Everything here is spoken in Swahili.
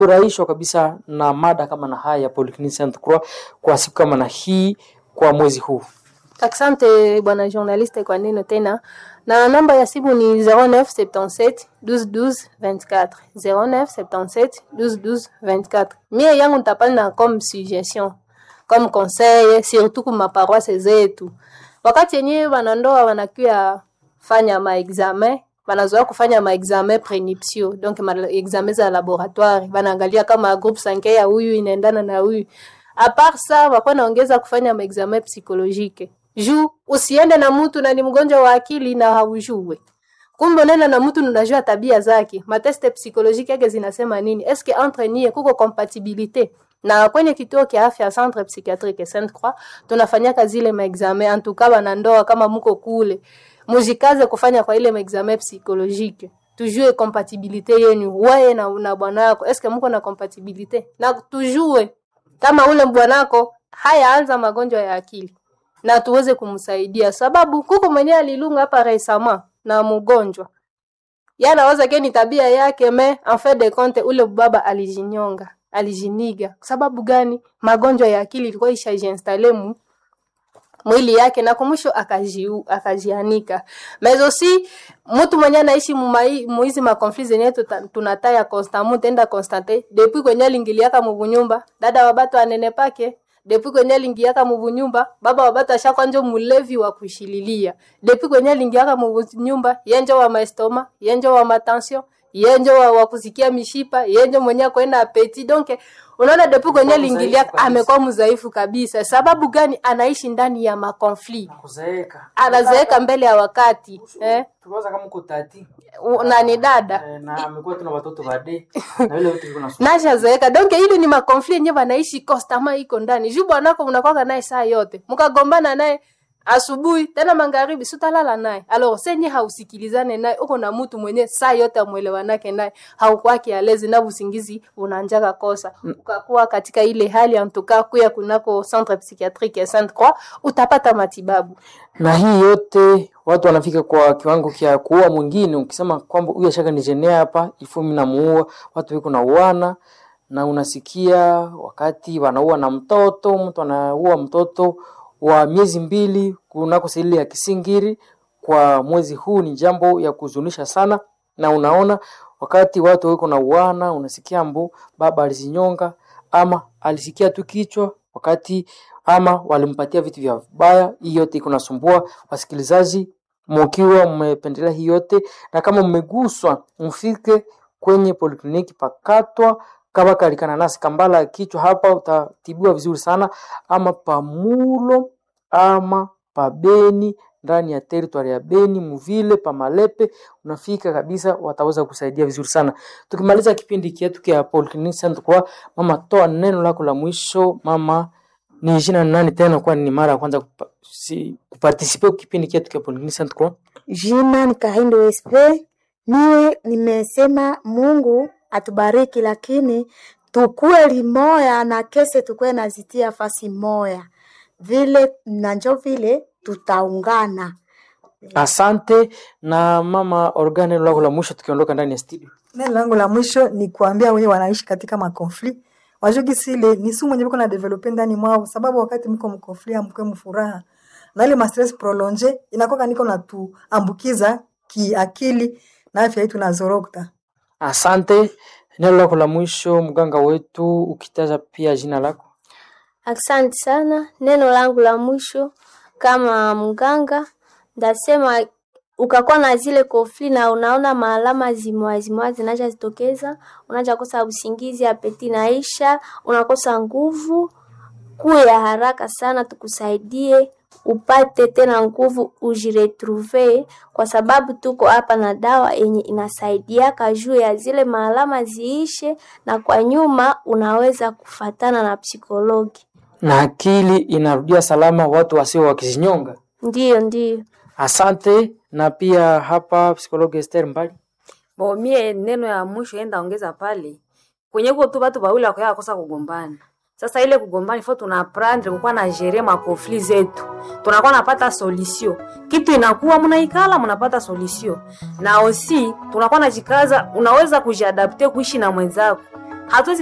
furahishwa kabisa na mada kama na haya ya Polyclinique Sainte Croix kwa siku kama na hii kwa mwezi huu. Asante bwana journaliste kwa neno tena, na namba ya simu ni 0977 12 12 24 0977 12 12 24. Mie yangu nitapanda comme suggestion comme conseil, surtout kwa maparoisse zetu, wakati yenyewe wanandoa wanakuya fanya maexamen wanazoea kufanya maexamen prenuptiaux donc maexamen za laboratoire, wanaangalia kama groupe sange ya huyu inaendana na huyu. Apart sa wako naongeza kufanya maexamen psychologique juu usiende na mtu na ni mgonjwa wa akili na haujue kumbe unaenda na mtu unajua tabia zake, mateste psychologique yake zinasema nini, eske entre nie kuko compatibilité na kwenye kituo kia afya centre psychiatrique Sainte Croix tunafanyaka zile maexamen en tout cas wanandoa kama muko kule mujikaze kufanya kwa ile maexamen psychologique tujue compatibilité yenu wewe na, na bwanako eske muko na compatibilité na tujue kama ule bwanako hayaanza magonjwa ya akili na tuweze kumsaidia, sababu kuko mwenyewe alilunga hapa resama na mgonjwa yanawaza ke ni tabia yake, me en fait de compte ule baba alijinyonga, alijiniga. Sababu gani? Magonjwa ya akili ilikuwa ishajiinstale mu mwili yake na kumwisho akajiu akajianika. Mais aussi mtu mwenye anaishi muizi makonfli zenye tunataya constamment tenda constate depuis kwenye alingiliaka mubunyumba dada wabatu anene pake depuis kwenye lingiaka mubunyumba baba wabatu ashakwa njo mulevi wa kushililia depuis kwenye lingiaka mubunyumba yenjo wa maestoma yenjo wa matension yenjo wa, wa kusikia mishipa yenjo mwenye kwenda apeti donc unaona depuis kwenye lingilia amekuwa mzaifu kabisa sababu gani anaishi ndani ya makonfli Kuzeeka. anazeeka mbele ya wakati eh? Tuwaza kama uko tati nani dada eh, na amekuwa tuna watoto bade na vile vitu viko na nashazeeka donc ile ni makonfli yenye wanaishi kostama iko ndani juu bwanako unakwaka naye saa yote mkagombana naye asubuhi tena magharibi sutalala naye alors senye hausikilizane naye uko na mtu mwenye saa yote amwelewanake naye haukwaki alezi na usingizi unanjaka kosa ukakuwa katika ile hali antuka kuya kunako centre psychiatrique ya Sainte Croix utapata matibabu na hii yote watu wanafika kwa kiwango kya kuua mwingine. Ukisema kwamba huyu ashaka nijenea hapa ifu mimi namuua, watu wiko na uana na unasikia wakati wanaua na mtoto, mtu anaua mtoto wa miezi mbili kunako seli ya Kisingiri kwa mwezi huu, ni jambo ya kuzunisha sana, na unaona wakati watu wiko na uana, unasikia mbu baba alizinyonga ama alisikia tu kichwa wakati ama walimpatia vitu vya vibaya. Hii yote iko nasumbua wasikilizaji, mkiwa mmependelea hii yote na kama mmeguswa, mfike kwenye polikliniki pakatwa kama kalikana nasi kambala ya kichwa hapa, utatibiwa vizuri sana, ama pamulo ama pabeni ndani ya teritwari ya Beni Muvile Pamalepe, unafika kabisa, wataweza kusaidia vizuri sana. Tukimaliza kipindi chetu kia Polyclinique Sainte Croix, mama, toa neno lako la mwisho mama. Ni jina nani tena, kwa ni mara ya kwanza kupa, si, kupartisipe kipindi chetu kia Polyclinique Sainte Croix? Jina ni Kahindo SP. Niwe nimesema Mungu atubariki, lakini tukue limoya na kese tukue nazitia fasi moya vile na njo vile tutaungana. Asante na mama Organ, neno lako la mwisho tukiondoka ndani ya studio. Neno langu la mwisho ni kuambia wenye wanaishi katika makonfli wajugi sile ni sumu mwenye biko na develope ndani mwao, sababu wakati mko mkonfli amkwe mfuraha na ile stress prolonge inakoka niko na tuambukiza kiakili na afya yetu nazorokta. Asante, neno lako la mwisho mganga wetu, ukitaja pia jina lako. Asante sana. Neno langu la mwisho kama mganga ndasema, ukakuwa na zile kofli na unaona maalama zimwa zimwa zinaja zitokeza, unaja kosa usingizi, apeti naisha, unakosa nguvu, kuya haraka sana, tukusaidie upate tena nguvu, ujiretrouve, kwa sababu tuko hapa na dawa yenye inasaidiaka juu ya zile maalama ziishe, na kwa nyuma unaweza kufatana na psikologi. Na akili inarudia salama, watu wasio wakizinyonga. Ndiyo, ndiyo. Asante. Na pia hapa psikologi Esther Mbali. Bo mie neno ya mwisho enda ongeza pale kwenye kuko tu batu bawili wakoya kosa kugombana. Sasa ile kugombana ifo tuna aprendre kukuwa na jere ma conflit zetu, tunakuwa napata solution, kitu inakuwa mnaikala mnapata solution, na osi tunakuwa najikaza, unaweza kujiadapte kuishi na mwenzako hatuwezi